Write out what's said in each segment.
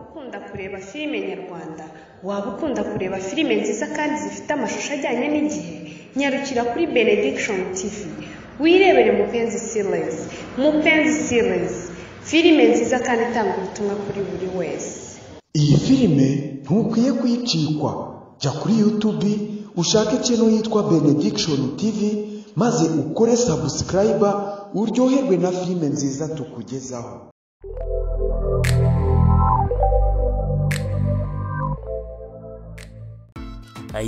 ukunda kureba filime nyarwanda, waba ukunda kureba filime nziza kandi zifite amashusho ajyanye n'igihe, nyarukira kuri Benediction TV, wirebere Mupenzi Series, Mupenzi Series, filime nziza kandi itanga ubutumwa kuri buri wese. iyi filime ntukwiye kuyicikwa jya kuri yutubi ushake ikintu yitwa benediction tv maze ukore sabusikarayiba uryoherwe na filime nziza tukugezaho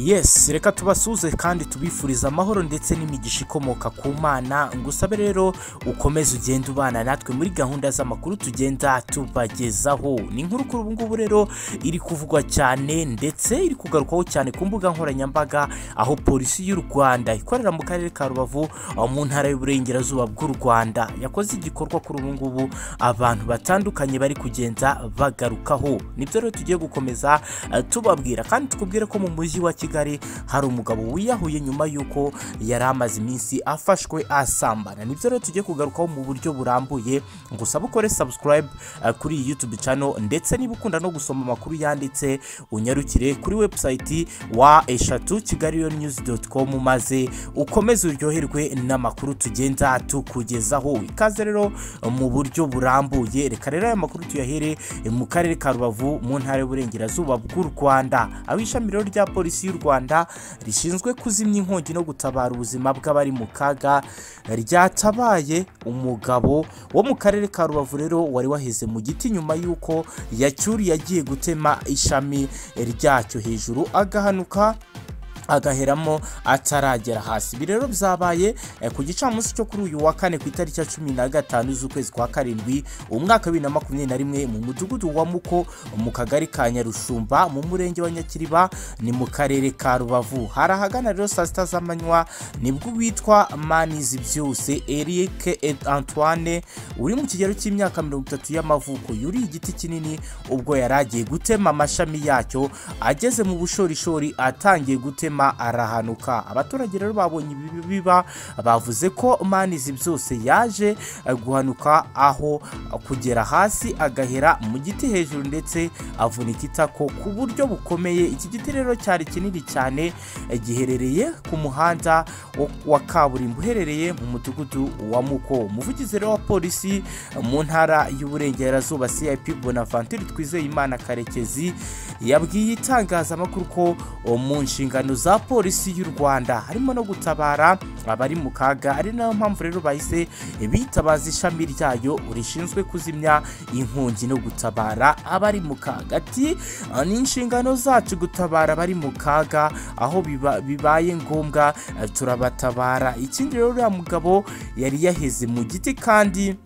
yes reka tubasuze kandi tubifurize amahoro ndetse n'imigisha ikomoka ku mana ngusabe rero ukomeze ugenda ubana natwe muri gahunda z'amakuru tugenda tubagezaho ni inkuru kuri ubu ngubu rero iri kuvugwa cyane ndetse iri kugarukwaho cyane ku mbuga nkoranyambaga aho polisi y'u rwanda ikorera mu karere ka rubavu aho mu ntara y'uburengerazuba bw'u rwanda yakoze igikorwa kuri ubu ngubu abantu batandukanye bari kugenda bagarukaho nibyo rero tugiye gukomeza eh, tubabwira kandi tukubwire ko mu mujyi wa kigali hari umugabo wiyahuye nyuma y'uko yari amaze iminsi afashwe asambana nibyo rero tugiye kugarukaho mu buryo burambuye ngusaba ukore subscribe eh, kuri iyi youtube channel ndetse niba ukunda no gusoma amakuru yanditse unyarukire kuri website wa eshatu kigali news com maze ukomeze uryoherwe n'amakuru tugenda tukugezaho ikaze rero mu buryo burambuye reka rero aya makuru tuyahere mu karere ka rubavu mu ntara y'uburengerazuba bw'u rwanda aho ishami rero rya polisi y'u rwanda rishinzwe kuzimya inkongi no gutabara ubuzima bw'abari mu kaga ryatabaye umugabo wo mu karere ka rubavu rero wari waheze mu giti nyuma y'uko yacyuriye agiye gutema ishami ryacyo hejuru agahanuka agaheramo ataragera hasi ibi rero byabaye eh, ku gicamunsi cyo kuri uyu wa kane ku itariki ya cumi na gatanu z'ukwezi kwa karindwi umwaka wa bibiri na makumyabiri na rimwe mu mudugudu wa muko mu kagari ka nyarushumba mu murenge wa nyakiriba ni mu karere ka rubavu hari ahagana rero saa sita z'amanywa nibwo uwitwa manizi byose eric Ed- antoine uri mu kigero cy'imyaka mirongo itatu y'amavuko yuriye igiti kinini ubwo yari agiye gutema amashami yacyo ageze mu bushorishori atangiye gutema arahanuka abaturage rero babonye ibi biba bavuze ko manizi byose yaje eh, guhanuka aho eh, kugera hasi agahera mu giti hejuru ndetse avunika itako ku buryo bukomeye iki giti rero cyari kinini cyane eh, giherereye ku muhanda wo- wa kaburimbo uherereye mu mudugudu wa muko umuvugizi rero wa polisi eh, mu ntara y'uburengerazuba cip bonaventure twizeyimana karekezi yabwiye itangazamakuru ko o, mu nshingano za polisi y'u rwanda harimo no gutabara abari mu kaga ari nayo mpamvu rero bahise bitabaza ishami ryayo rishinzwe kuzimya inkongi no gutabara abari mu kaga ati "Ah, ni inshingano zacu gutabara abari mu kaga aho biba- bibaye ngombwa eh, turabatabara ikindi rero uriya mugabo yari yaheze mu giti kandi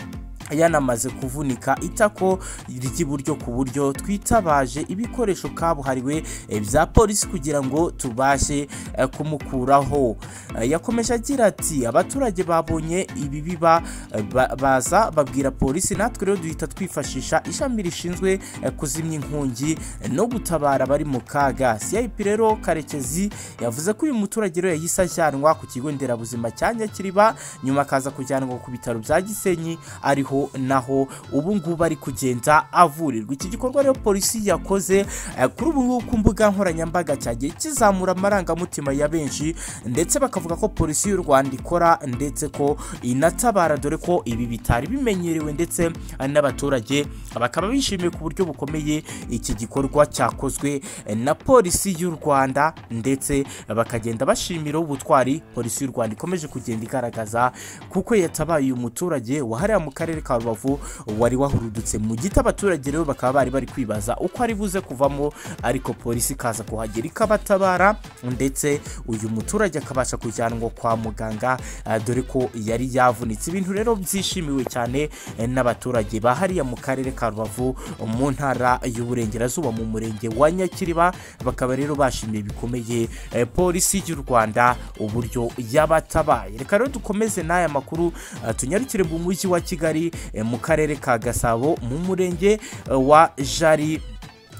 yanamaze kuvunika itako ry'iburyo ku buryo twitabaje ibikoresho kabuhariwe eh, bya polisi kugira ngo tubashe eh, kumukuraho Eh, yakomeje agira ati abaturage babonye ibi biba eh, ba- baza babwira polisi natwe rero duhita twifashisha ishami rishinzwe eh, kuzimya inkongi eh, no gutabara abari mu kaga cip rero karekezi yavuze ko uyu muturage rero yahise ajyanwa ku kigo nderabuzima cya nyakiriba nyuma akaza kujyanwa ku bitaro bya gisenyi ariho naho ubu ngubu ari kugenda avurirwa iki gikorwa rero polisi yakoze eh, kuri ubu ngubu ku mbuga nkoranyambaga cyagiye kizamura amarangamutima ya benshi ndetse bakavuga ko polisi y'u rwanda ikora ndetse ko inatabara dore ko ibi bitari bimenyerewe ndetse eh, n'abaturage bakaba bishimiye ku buryo bukomeye iki gikorwa cyakozwe eh, na polisi y'u rwanda ndetse bakagenda bashimira ubutwari polisi y'u rwanda ikomeje kugenda igaragaza kuko yatabaye uyu muturage wahariya mu karere ka rubavu wari wahurudutse mu giti abaturage rero bakaba bari bari kwibaza uko ari buze kuvamo ariko polisi ikaza kuhagera ikabatabara ndetse uyu muturage akabasha kujyanwa kwa muganga eh, dore ko yari yavunitse ibintu rero byishimiwe cyane eh, n'abaturage ba hariya mu karere ka rubavu mu ntara y'uburengerazuba mu murenge wa nyakiriba bakaba rero bashimiye bikomeye eh, polisi y'u rwanda uburyo yabatabaye reka rero dukomeze n'aya makuru eh, tunyarukire mu mujyi wa kigali eh, mu karere ka gasabo mu murenge eh, wa jari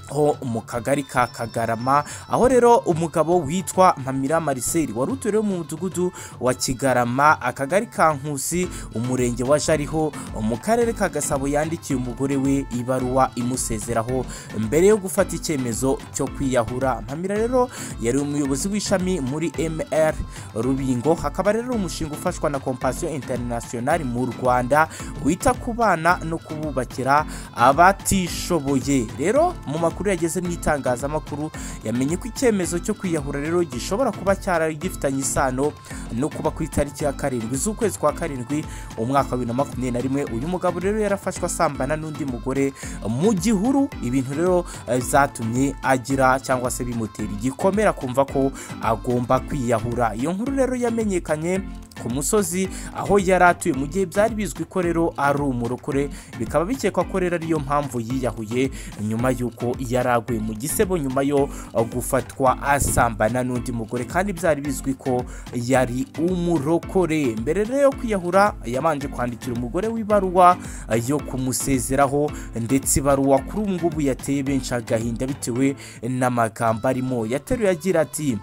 ho mu kagari ka kagarama aho rero umugabo witwa mpamira marcel wari utuye mu mudugudu wa kigarama akagari ka nkusi umurenge wa jariho mu karere ka gasabo yandikiye umugore we ibaruwa imusezeraho mbere yo gufata icyemezo cyo kwiyahura mpamira rero yari umuyobozi w'ishami muri mr rubingo hakaba rero umushinga ufashwa na compassion international mu rwanda wita ku bana no kububakira abatishoboye rero mu makuru makuru yageze mu itangazamakuru yamenye ko icyemezo cyo kwiyahura rero gishobora kuba cyari gifitanye isano no kuba ku itariki ya karindwi z'ukwezi kwa karindwi umwaka wa bibiri na makumyabiri na rimwe uyu mugabo rero yarafashwe asambana n'undi mugore mu gihuru ibintu rero eh, zatumye agira cyangwa se bimutera igikomere akumva ko agomba kwiyahura iyo nkuru rero yamenyekanye ku musozi aho yari atuye mu gihe byari bizwi ko rero ari umurokore bikaba bikekwa ko rero ariyo mpamvu yiyahuye nyuma y'uko yari aguye mu gisebo nyuma yo uh, gufatwa asambana n'undi mugore kandi byari bizwi ko yari umurokore mbere rero yo kwiyahura yabanje kwandikira umugore w'ibaruwa uh, yo kumusezeraho ndetse ibaruwa kuri ubu ngubu yateye benshi agahinda bitewe n'amagambo arimo yateruye agira ati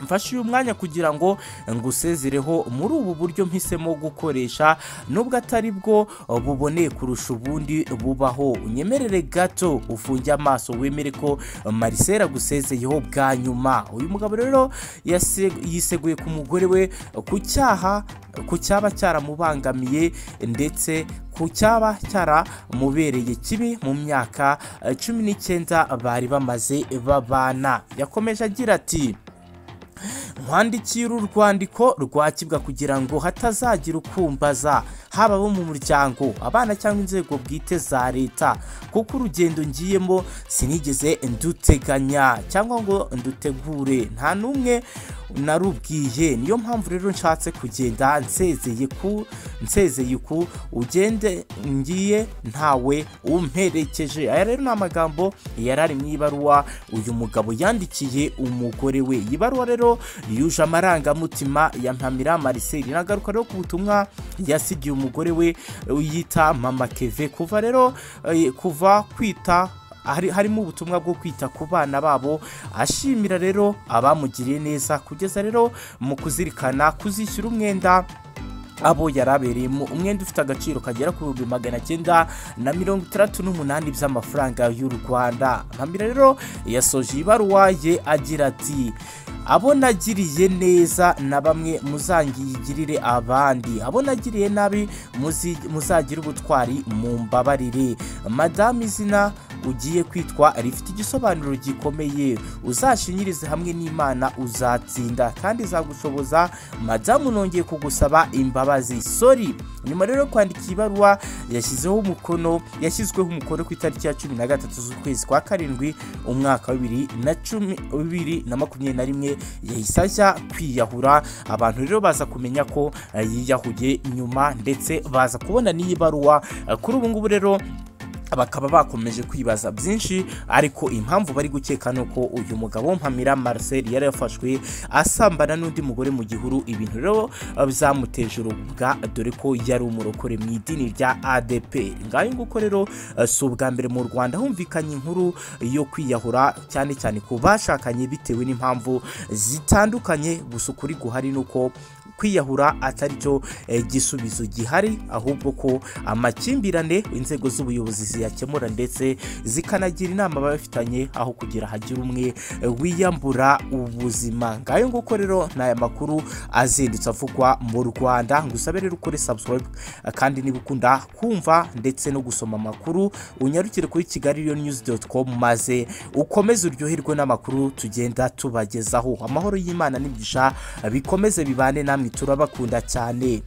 mfashe uyu mwanya kugira ngo ngusezereho muri ubu buryo mpisemo gukoresha nubwo atari bwo buboneye kurusha ubundi bubaho unyemerere gato ufunge amaso wemere ko marisera agusezeyeho bwa nyuma uyu mugabo rero yase- yiseguye ku mugore we ku cyaha ku cyaba cyaramubangamiye ndetse ku cyaba cyaramubereye kibi mu myaka eh, cumi n'icyenda bari bamaze babana yakomeje agira ati nkwandikira urwandiko rwakibwa kugira ngo hatazagira ukumbaza haba abo mu muryango abana cyangwa inzego bwite za leta kuko urugendo ngiyemo sinigeze nduteganya cyangwa ngo ndutegure nta n'umwe narubwiye niyo mpamvu rero nshatse kugenda nsezeye ku nsezeye ku ugende ngiye ntawe umperekeje aya rero ni amagambo yari ari mu ibaruwa uyu mugabo yandikiye umugore we iyi baruwa rero yuje amarangamutima ya mpamira mariseli inagaruka rero ku butumwa yasigiye umugore we yita mama keve kuva rero eh, kuva kwita hari- harimo ubutumwa bwo kwita ku bana babo ashimira rero abamugiriye neza kugeza rero mu kuzirikana kuzishyura umwenda abo yari abereyemo umwenda ufite agaciro kagera ku bihumbi magana cyenda na mirongo itandatu n'umunani by'amafaranga y'u rwanda mpamira rero yasoje ibaruwa ye agira ati abo nagiriye neza na bamwe muzangigirire abandi abo nagiriye nabi muzi- muzagire ubutwari mumbabarire madamu izina ugiye kwitwa rifite igisobanuro gikomeye uzashinyirize hamwe n'imana uzatsinda kandi izagushoboza madamu nongeye kugusaba imbabazi sori nyuma rero yo kwandika ibaruwa yashyizeho umukono yashyizweho umukono ku itariki ya cumi na gatatu z'ukwezi kwa karindwi umwaka wa bibiri na cumi bibiri na makumyabiri na rimwe yahise ajya kwiyahura abantu rero baza kumenya ko eh, yiyahuye nyuma ndetse baza kubona n'iyi baruwa Eh, kuri ubu ngubu rero bakaba bakomeje kwibaza byinshi ariko impamvu bari gukeka ni uko uyu mugabo mpamira marcel yari yafashwe asambana n'undi mugore mu gihuru ibintu rero byamuteje urubwa dore ko yari umurokore mu idini rya adp ngayo nguko rero eh, si ubwa mbere mu rwanda humvikanye inkuru yo kwiyahura cyane cyane ku bashakanye bitewe n'impamvu zitandukanye gusa ukuri guhari ni uko kwiyahura atari cyo eh, gisubizo gihari ahubwo ko amakimbirane inzego z'ubuyobozi ziyakemura ndetse zikanagira inama ababifitanye aho kugira hagira umwe eh, wiyambura ubuzima ngayo nguko rero ni aya makuru azindutse avugwa mu rwanda ngusabe rero ukore subscribe eh, kandi niba ukunda kumva ndetse no gusoma amakuru unyarukire kuri kigali rero news com maze ukomeze uryoherwe n'amakuru tugenda tubagezaho amahoro y'imana n'imigisha bikomeze bibane namwe turabakunda cyane